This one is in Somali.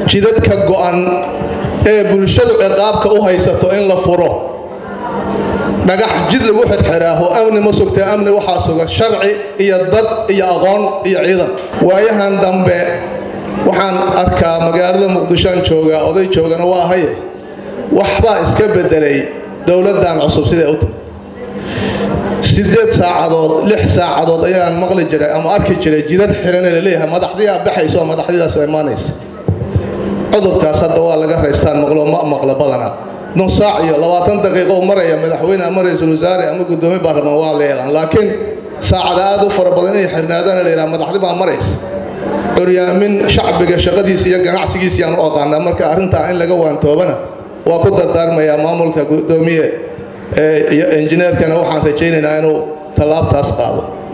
jidadka go'an ee bulshadu ciqaabka u haysato in la furo dhagax jid lagu xirxiraaho amni ma sugtee amni waxaa suga sharci iyo dad iyo aqoon iyo ciidan waayahan dambe waxaan arkaa magaalada muqdishoan joogaa oday joogana waa haye waxbaa iska beddelay dowladdan cusub siday u tahay siddeed saacadood lix saacadood ayaan maqli jiray ama arki jiray jidad xirane laleeyahay madaxdiyaa baxayso oo madaxdidaas imaanaysa cudurkaas hadda waa laga raystaan maqlo ma maqlo badana nus saac iyo labaatan daqiiqo maraya madaxweyne ama ra-iisul wasaare ama guddoomiye baarlamaan waa la yaqaan laakiin saacada aad u fara badan inay xirnaadaan la yidhaha madaxdi baa maraysa curyaamin shacbiga shaqadiisa iyo ganacsigiisa yaan u aqaanaa marka arrintaa in laga waantoobana waa ku dardaarmayaa maamulka guddoomiye iyo injineerkana waxaan rajaynaynaa inuu tallaabtaas qaado